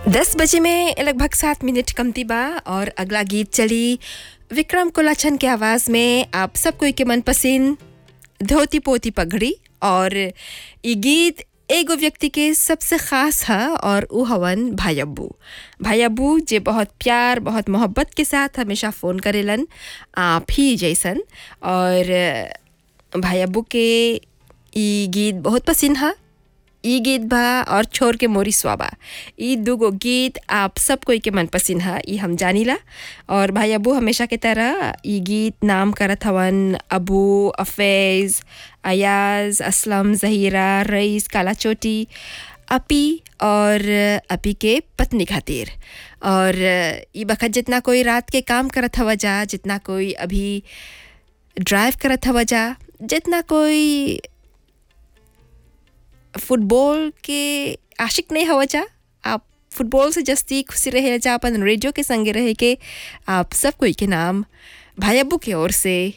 दस बजे में लगभग सात मिनट कमती बा और अगला गीत चली विक्रम कोलाछन के आवाज़ में आप सब कोई के मनपसंद धोती पोती पगड़ी और ये गीत एगो व्यक्ति के सबसे ख़ास है और उ हवन भाई अब्बू भाई अब्बू जे बहुत प्यार बहुत मोहब्बत के साथ हमेशा फ़ोन करेलन आप ही जैसन और भाई अब्बू के ई गीत बहुत पसंद है ई गीत बा और छोर के मोरी स्वाबा ई दूगो गीत आप सब कोई के मन पसंद है ई हम जानीला और भाई अबू हमेशा के तरह ई गीत नाम करत हवन अबू अफैज़ अयाज असलम जहीरा रईस काला चोटी अपी और अपी के पत्नी खातिर और ई बखत जितना कोई रात के काम करत हवा जा जितना कोई अभी ड्राइव करत हवा जा जितना कोई फुटबॉल के आशिक नहीं हवा जा आप फुटबॉल से जस्ती खुशी रहे जा अपन रेडियो के संगे रहे के आप सब कोई के नाम भाई अब्बू की ओर से